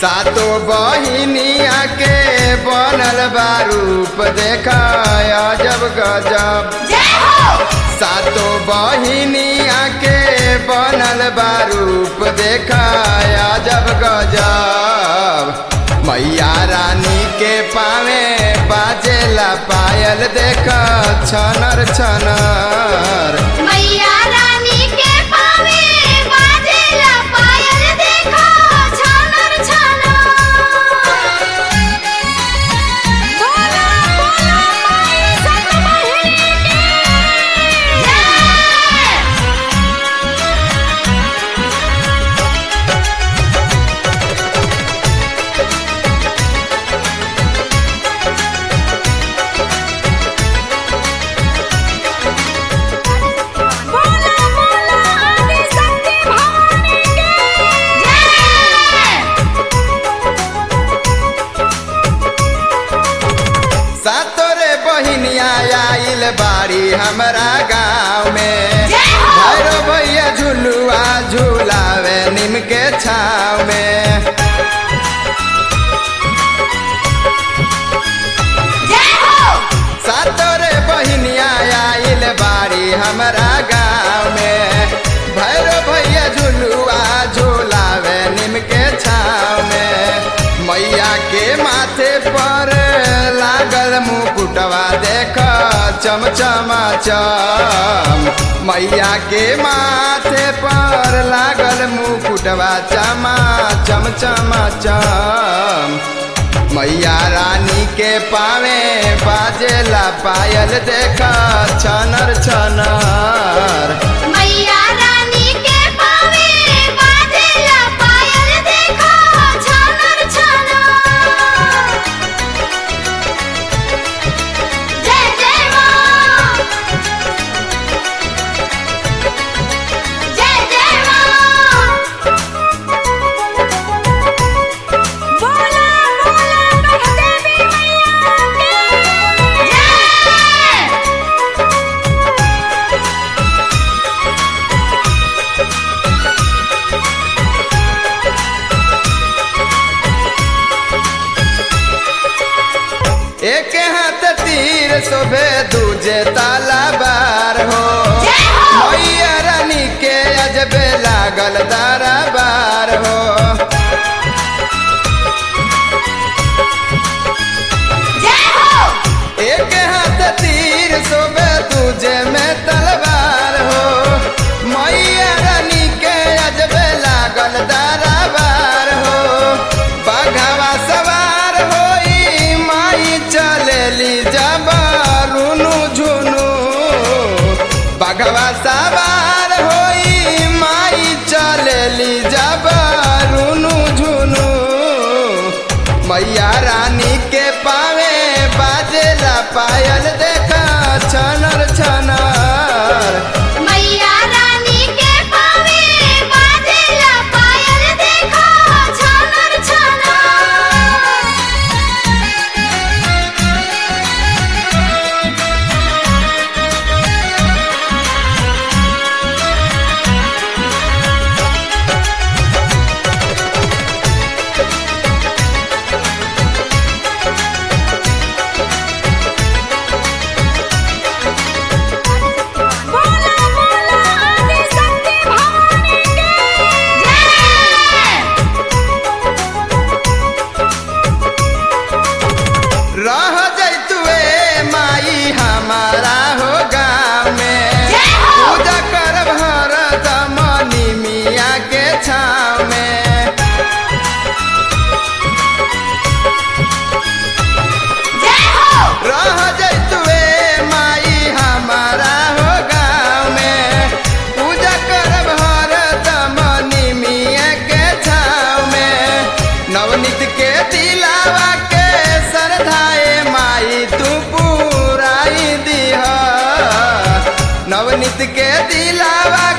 सातो बहिनिया के बनल बा रूप देखाया जब गजब जय हो सातो बहिनिया के बनल बा रूप देखाया जब गजब मैया रानी के पावे बाजेला पायल देख छनर छनर मैया रानी के पावे बाजेला पायल देखो छानर छानर बोला बोला माई सतमहिनी की जय बोला बोला आदि शक्ति भवानी की जय सातोरे बहिनिया आइल बाड़ी हमरा गाँव में जय हो। भैरो भैया झुलुआ झुलावे नीम के छाव में जय हो सातोरे बहिनिया आइल बाड़ी हमरा गाँव में भैरो भैया झुलुआ झुलावे नीम के छाव में मैया के माथे पर लागल मुकुटवा देख चमचमा चम मैया के माथे पर लागल मुकुटवा चमा चमचमा चम मैया रानी के पावे बाजेला पायल देखा छनर छनर मैया रानी के पावे बाजेला पायल देखो छानर छानर जय जय मां जय जय मां बोला बोला देवी मैया की जय एक हाथ तीर शोभे दूजे ताला बार हो जय हो। मैया रानी के अजबे लागल दारा बार हो जय हो एक हाथ तीर शोभे दूजे में तलवार हो मैया रानी के अजबे लागल दारा बार हो बाघावा सवार होई माई चलेली जबालुनु झुनु बाघवा सवार होई माई चलेली जबालुनु झुनु मैया रानी के पावे बाजेला पायल देखा छनर छनर मैया रानी के पावे बाजेला पायल देखो छानर बोला बोला आदि शक्ति भवानी की जय रह जैतुए माई हमारा हो गाँव में जय हो। पूजा कर भरत मनी मिया के छाव में जय हो रह जैतुए माई हमारा हो गाँव में पूजा कर भरत मनी मिया के छाव में नवनीत के दिलावा के श्रद्धाए माई तू पूराई दिह नवनीत के दिलावा